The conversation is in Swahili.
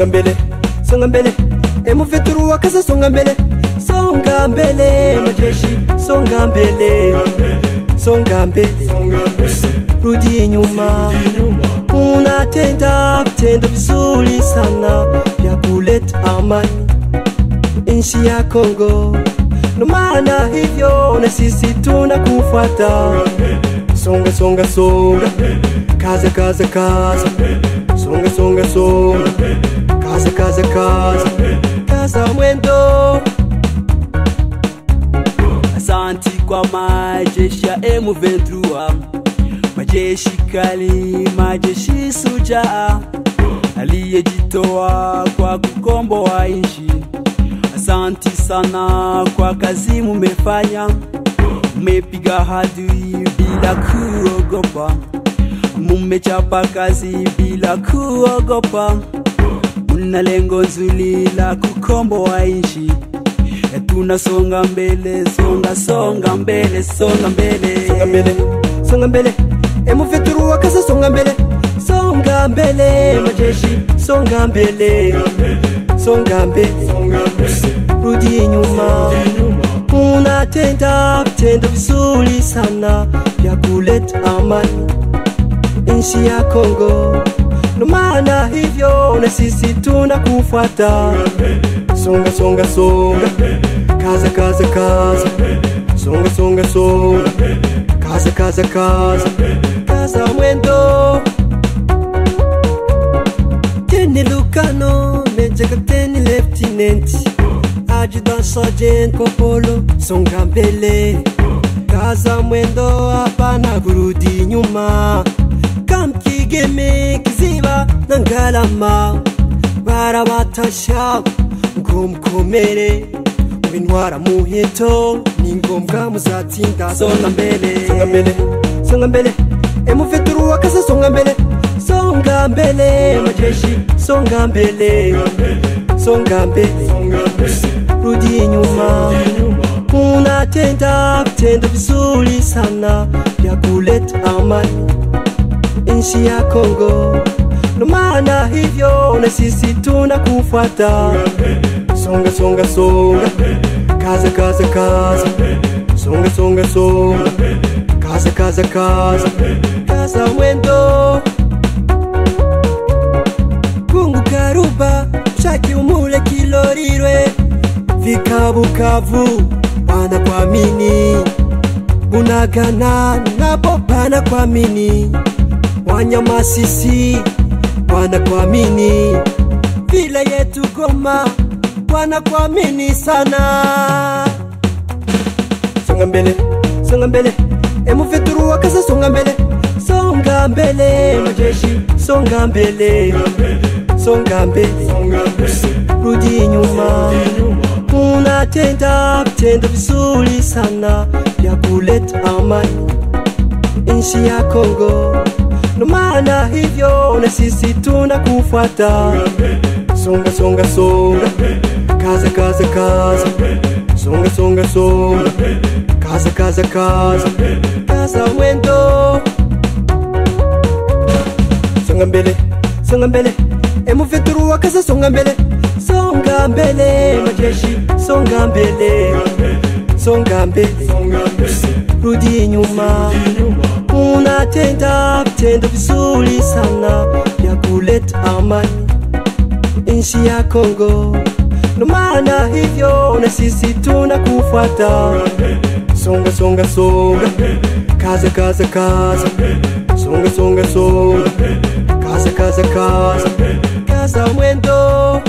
songa mbele songa mbele emufeturu wakasa songa mbele songa mbele majeshi songa mbele songa mbele rudi nyuma unatenda vitendo vizuri sana vya kuleta amani nchi ya Kongo. Ndo maana hivyo na sisi tunakufuata. Songa songa songa, kaza kaza kaza, songa songa songa, kaza kaza kaza, kaza mwendo. Asanti kwa majeshi ya M23, majeshi kali, majeshi sujaa aliyejitoa kwa kukomboa nchi. Asanti sana kwa kazi mumefanya, mumepiga hadui bila kuogopa, mumechapa kazi bila kuogopa, muna lengo nzuri la kukomboa nchi. E, tunasonga mbele, songa songa mbele, songa mbele, songa mbele, songa mbele, emufeturu wakasa songa mbele, songa mbele, majeshi songa mbele, songa mbele, rudi nyuma, unatenda vitendo vizuri sana vya kuleta amani nchi ya Kongo. Ndo maana hivyo na sisi tunakufuata. Songa songa songa, kaza kaza kaza, songa songa songa, kaza kaza kaza, kaza mwendo. Teni Lucano, Major Captain Lieutenant, Adjutant Sergeant Kopolo, songa mbele, kaza mwendo, hapana kurudi nyuma. Kamkigeme kiziba na ngalama, barabatasha ngo mukomere mubintwara muheto ni ngombwa muzatsinda songa mbele songa mbele songa mbele emufeturu wakasa songa mbele songa mbele majeshi songa mbele songa mbele rudi nyuma unatenda vitendo vizuri sana vya kuleta amani nchi ya Kongo. Ndo maana hivyo na sisi tunakufuata. Songa songa songa, kaza kaza kaza, songa songa songa, kaza kaza kaza, kaza mwendo. Kungu karuba, shaki umule kilorirwe, fika Bukavu, wanakuamini Bunagana napo panakuamini, Wanyamasisi wanakuamini, vile yetu Goma wanakuamini sana. Songa mbele, songa mbele, emufeturu wakasa songa mbele, songa mbele, majeshi songa mbele, songa mbele, rudi nyuma, unatenda vitendo vizuri sana vya kuleta amani nchi ya Kongo. Ndo maana hivyo na sisi tunakufuata. Songa songa songa, kaza kaza kaza, songa songa songa, kaza kaza kaza, kaza mwendo. Songa mbele, songa mbele, emufeturu wakasa songa mbele, songa mbele, majeshi songa mbele, songa mbele, rudi nyuma, unatenda vitendo vizuri sana vya kuleta amani nchi ya Kongo. Ndo maana hivyo na sisi tunakufuata. Songa songa songa, kaza kaza kaza, songa songa songa, kaza kaza kaza, kaza mwendo.